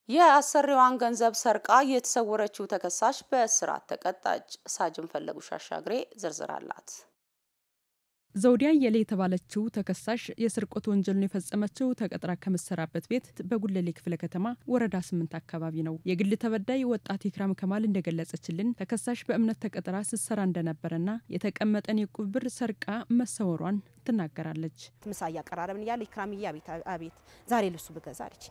የአሰሪዋን ገንዘብ ሰርቃ የተሰወረችው ተከሳሽ በእስራት ተቀጣች። ሳጅን ፈለጉሽ አሻግሬ ዝርዝር አላት። ዘውዲያ የሌ የተባለችው ተከሳሽ የስርቆት ወንጀሉን የፈጸመችው ተቀጥራ ከምትሰራበት ቤት በጉለሌ ክፍለ ከተማ ወረዳ ስምንት አካባቢ ነው። የግል ተበዳይ ወጣት ኢክራም ከማል እንደገለጸችልን ተከሳሽ በእምነት ተቀጥራ ስትሰራ እንደነበረና የተቀመጠን የቁብ ብር ሰርቃ መሰወሯን ትናገራለች። ምሳ እያቀራረብን እያለ ኢክራምዬ አቤት አቤት ዛሬ ልብሱ ብገዛ አለች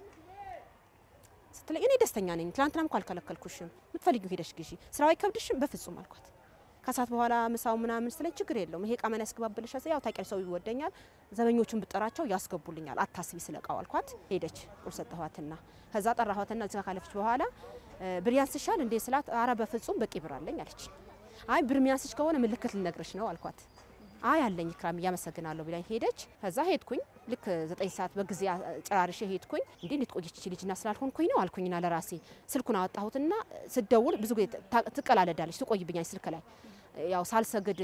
ስትለኝ እኔ ደስተኛ ነኝ። ትላንትናም እኮ አልከለከልኩሽም፣ የምትፈልጊው ሄደሽ ግዢ፣ ስራው አይከብድሽም? በፍጹም አልኳት። ከሰዓት በኋላ ምሳው ምናምን ስትለኝ ችግር የለውም ይሄ እቃ ማን ያስገባብልሽ? ያው ታውቂያለሽ ሰው ይወደኛል፣ ዘበኞቹን ብጠራቸው ያስገቡልኛል፣ አታስቢ ስለ እቃው አልኳት። ሄደች ቁርስ ሰጠኋትና ከዛ ጠራኋትና እዚጋ ካለፈች በኋላ ብር ያንስሻል እንዴ ስላት፣ አረ በፍጹም በቂ ብር አለኝ አለች። አይ ብር ሚያንስሽ ከሆነ ምልክት ልነግርሽ ነው አልኳት። አይ አለኝ ኢክራም እያመሰግናለሁ ብላኝ ሄደች። ከዛ ሄድኩኝ ልክ ዘጠኝ ሰዓት በጊዜ ጨራርሼ ሄድኩኝ። እንዴ እንዴት ቆየች ልጅና ስላልሆንኩኝ ነው አልኩኝና ለራሴ ስልኩን አወጣሁትና ስደውል ብዙ ጊዜ ትቀላለዳለች፣ ትቆይብኛለች ስልክ ላይ ያው ሳልሰግድ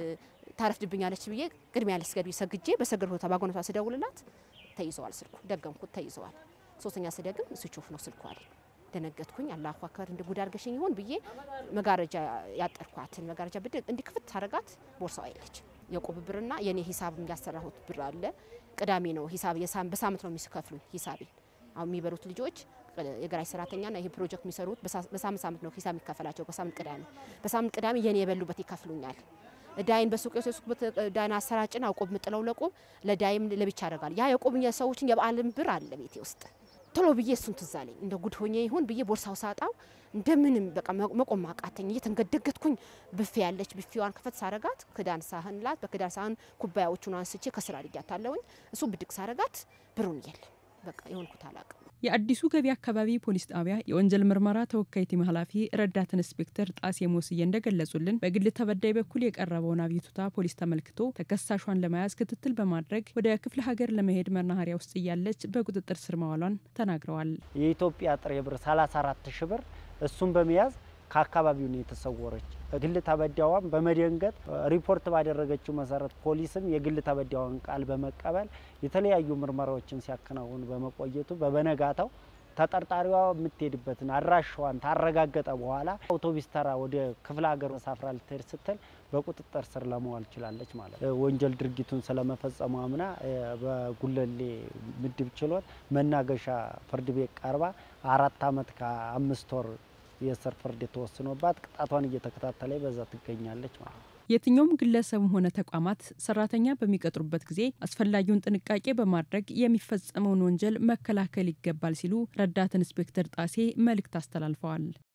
ታረፍድብኛለች ብዬ ቅድሚያ ልስገድ ሰግጄ በሰገድ ቦታ ባጎነቷ ስደውልላት ተይዘዋል፣ ስልኩ ደገምኩት፣ ተይዘዋል። ሶስተኛ ስደግም ስዊች ነው ስልኩ አለኝ። ደነገጥኩኝ። አላሁ አክበር እንደ ጉድ አድርገሽኝ ይሆን ብዬ መጋረጃ ያጠርኳትን መጋረጃ ብድ እንዲ ክፍት ታረጋት ቦርሳው አይለች የቁብ ብርና የኔ ሂሳብ ያሰራሁት ብር አለ። ቅዳሜ ነው ሂሳብ በሳምንት ነው የሚከፍሉኝ ሂሳቤን። አሁን የሚበሉት ልጆች የገራጅ ሰራተኛና ይሄ ፕሮጀክት የሚሰሩት በሳምንት ሳምንት ነው ሂሳብ የሚከፈላቸው። በሳምንት ቅዳሜ በሳምንት ቅዳሜ የኔ የበሉበት ይከፍሉኛል። ዳይን በሱቅ የወሰድኩበት ዳይን አሰራጭና ቆብ ምጥለው ለቆብ ለዳይም ለብቻ ያደርጋል። ያ የቆብ ሰዎችን የበዓልን ብር አለ ቤቴ ውስጥ ቶሎ ብዬ እሱን ትዝ አለኝ። እንደ ጉድ ሆኜ ይሁን ብዬ ቦርሳው ሳጣው እንደምንም በቃ መቆም አቃተኝ። እየተንገደገትኩኝ ብፌ ያለች ብፌዋን ከፈት ሳረጋት ክዳን ሳህን ላት በክዳን ሳህን ኩባያዎቹን አንስቼ ከስራ አድርጊያታለሁኝ። እሱ ብድግ ሳረጋት ብሩን የለም በቃ የሆንኩት አላቅም። የአዲሱ ገቢ አካባቢ ፖሊስ ጣቢያ የወንጀል ምርመራ ተወካይ ቲም ኃላፊ ረዳት ኢንስፔክተር ጣሴ ሞስዬ እንደገለጹልን በግል ተበዳይ በኩል የቀረበውን አቤቱታ ፖሊስ ተመልክቶ ተከሳሿን ለመያዝ ክትትል በማድረግ ወደ ክፍለ ሀገር ለመሄድ መናኸሪያ ውስጥ እያለች በቁጥጥር ስር መዋሏን ተናግረዋል። የኢትዮጵያ ጥሬ ብር 34 ሺ ብር እሱን በመያዝ ከአካባቢው ነው የተሰወረች። ግል ተበዳዋን በመደንገጥ ሪፖርት ባደረገችው መሰረት ፖሊስም የግል ተበዳዋን ቃል በመቀበል የተለያዩ ምርመራዎችን ሲያከናውኑ በመቆየቱ በበነጋታው ተጠርጣሪዋ የምትሄድበትን አድራሻዋን ታረጋገጠ በኋላ አውቶቡስ ተራ ወደ ክፍለ ሀገር ተሳፍራ ልትሄድ ስትል በቁጥጥር ስር ለመዋል ችላለች ማለት ነው። ወንጀል ድርጊቱን ስለመፈጸሙ አምና በጉለሌ ምድብ ችሎት መናገሻ ፍርድ ቤት ቀርባ አራት ዓመት ከአምስት ወር የእስር ፍርድ የተወስኖባት ቅጣቷን እየተከታተለ በዛ ትገኛለች ማለት ነው። የትኛውም ግለሰብም ሆነ ተቋማት ሰራተኛ በሚቀጥሩበት ጊዜ አስፈላጊውን ጥንቃቄ በማድረግ የሚፈጸመውን ወንጀል መከላከል ይገባል ሲሉ ረዳት ኢንስፔክተር ጣሴ መልእክት አስተላልፈዋል።